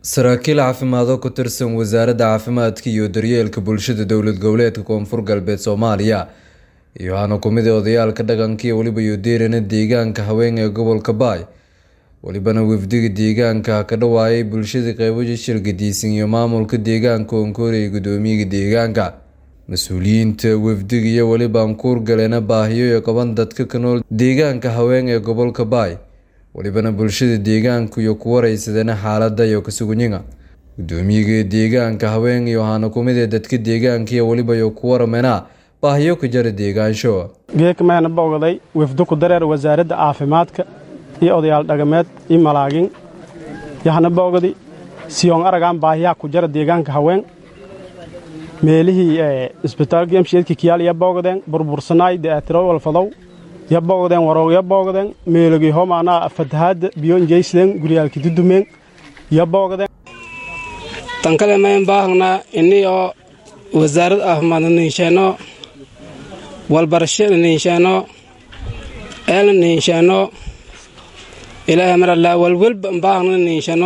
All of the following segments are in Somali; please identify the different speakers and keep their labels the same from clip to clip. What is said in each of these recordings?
Speaker 1: saraakiil caafimaad oo ku tirsan wasaaradda caafimaadka iyo daryeelka bulshada dowlad goboleedka koonfur galbeed soomaaliya iyo waxaana kumid a odayaalka dhaqanka iyo weliba yudeerana deegaanka haween ee gobolka baay welibana wafdiga deegaanka ka dhawaayay bulshada qeybaja shirgadiisan iyo maamulka deegaanka onkoorey gudoomiyaga deegaanka mas-uuliyiinta wafdiga iyo weliba ankuur galeena baahiyo ee qaban dadka ka nool deegaanka haween ee gobolka baay welibana bulshada deegaanku iyo ku wareysadana xaalada iyo kasugunyiga gudoomiyaga deegaanka haween iyo waxaana kumid ee dadka deegaanka iyo weliba iyo ku waramena baahiyo ka jara deegaansho
Speaker 2: geekamaana bogday wafdo ku dareer wasaaradda caafimaadka iyo odayaal dhaqameed iyo malaagin yaxna bogdi siyoon aragaan baahiyaha ku jara deegaanka haween meelihii isbitaalka emsheedka kiyaal iyo bogdeen burbursanaay de'aatiro walfadow ya bogdeen waroog ya bogdeen meelogii homaanaa fatahaadda biyoon jeysleen guryaalki dudumeen ya bogdeen
Speaker 3: tan kale mayn baahnaa innii oo wasaarad caafimaadna niinsheeno walbarashana niinsheeno eelna niinsheeno ilaahay marallaa walwelba baahna niinsheeno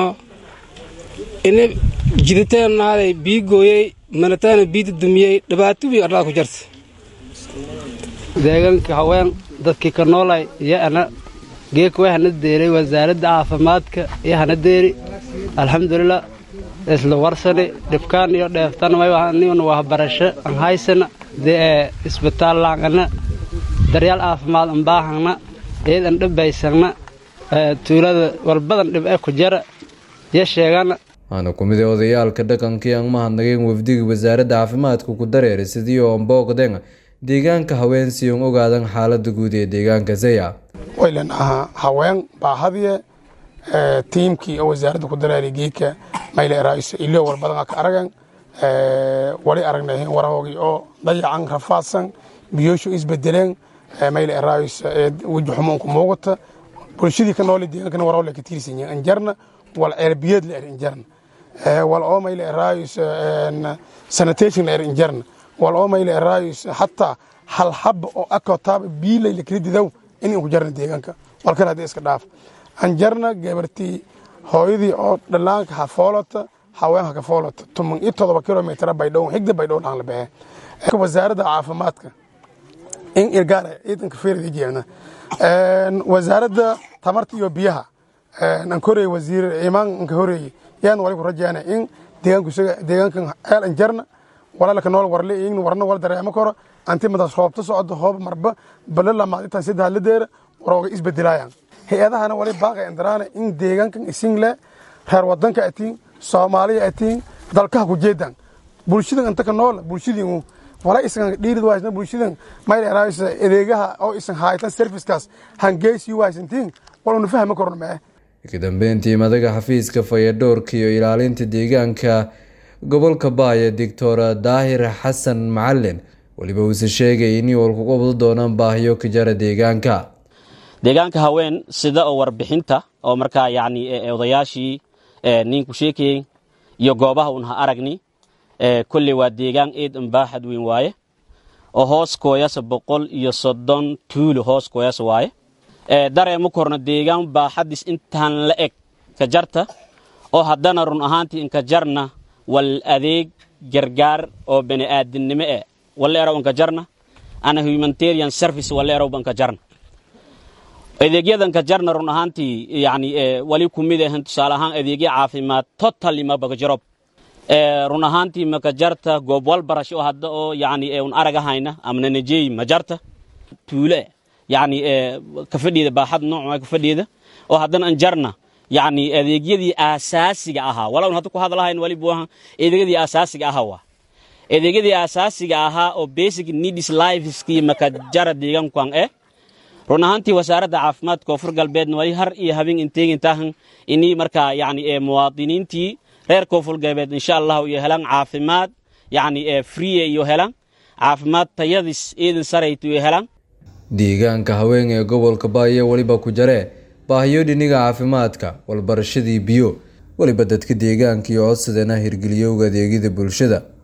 Speaker 3: ini jiditeenaaday bii gooyey manataana biida dumiyey dhibaato wiy arlaa ku jarta
Speaker 4: deegaanka haween dadkii ka noolay iyo ana geeka way hana deeray wasaaradda caafimaadka iyo hana deeri alxamdulilah isla warsani dhibkaan iyo dheeftan mayniuna waxbarasho an haysana dee isbitaal laangana daryaal caafimaad an baahana eed an dhibaysana tuulada walbadan dhib ee ku jara iyo sheegana
Speaker 1: waxaana kumid a odayaalka dhaqankii aan mahadnageen wafdiga wasaaradda caafimaadka ku dareeray sidii oo booqdeen deegaanka haween si on ogaadan xaalada guud ee deegaanka zaya
Speaker 5: waylan ahaa haween baahadiye tiimkii oo wasaaradda ku dareeray geedka mayle eraayiso ilo walbadan ka aragan wali aragnay warahoogii oo dayacan rafaadsan biyooshu isbedeleen mayle eraayiso weji xumuunku muuqata bulshadii ka noole deegaankana waraho la ka tiirsan yahay anjarna wal ceerbiyeed la er injarna wal oo mayle eraayiso sanitation la er injarna wal oo mayle eraayiso hataa hal haba oo akotaaba biilay la kala didaw in ku jarna deegaanka walkale haddii iska dhaaf anjarna gabartii hooyadii oo dhallaanka ha foolata haweenka ka foolata tuman iyo todoba kilomitr baydhow xigda baydhow dhaan la baxee wasaaradda caafimaadka in irgaara ciidanka feerada jeedna wasaaradda tamarta iyo biyaha an korey wasiir imaan anka horeeye yaan wali ku rajeena in deegaanku isaga deegaankan ceel anjarna walaalka nool warle in warna wala dareemo karo anti madas roobta socdo hoob marba bala lamaad intaan saddex la deera warooga isbedelaayaan hay-adahana wali baaqay andaraana in deegaankan isin le reer wadanka atiin soomaaliya atiin dalkaha ku jeedaan bulshadan inta ka nool bulshadiinu wala isan dhiirid waaysan bulshadan mayl eraaysa adeegaha oo isan haytan servicekaas hangeysi waaysantiin waluna fahmi karno mee
Speaker 1: ka dambeyntii madaga xafiiska fayadhowrka iyo ilaalinta deegaanka gobolka baaya doctor daahir xasan macalin weliba uuse sheegay inay walku qabdo doonaan baahiyo ka jara deegaanka
Speaker 6: deegaanka haween sida oo warbixinta oo markaa yacni odayaashii ninku sheekayey iyo goobaha un ha aragni kolley waa deegaan eed unbaaxad weyn waaye oo hoos kooyasa boqol iyo soddon tuulo hoos kooyasa waaye dareema korna deegaan baaxadis intaan la eg ka jarta oo haddana run ahaantii inka jarna wal adeeg gargaar oo bani'aadinimo eh waleerow inka jarna ana humanitarian service waleerow banka jarna adeegyadanka jarna run ahaantii yani wali ku mid ahan tusaale ahaan adeegya caafimaad totally mabaka jarob run ahaantii maka jarta goob walbarasho hadda oo yani un aragahayna amna najeey ma jarta tuule yani ka fadhiida baaxad nooc ka fadhiida oo haddana an jarna yani adeegyadii aasaasiga ahaa walawn hadda ku hadlahayn wali buu ahaa adeegyadii aasaasiga ahaa waa adeegyadii aasaasiga ahaa oo basic needs lifeskii maka jara deegaankan eh run ahaantii wasaaradda caafimaadka koonfur galbeedna wali har iyo habeen inteegintaahan inii markaa yani muwaadiniintii reer koonfur galbeed insha allahu iyo helaan caafimaad yani free iyo helaan caafimaad tayadis eedan sarayta iyo helaan
Speaker 1: deegaanka haween ee gobolka baaya weliba ku jaree baahiyo dhiniga caafimaadka walbarashadii biyo weliba dadka deegaanka iyo codsadana hirgeliyowga adeegyada bulshada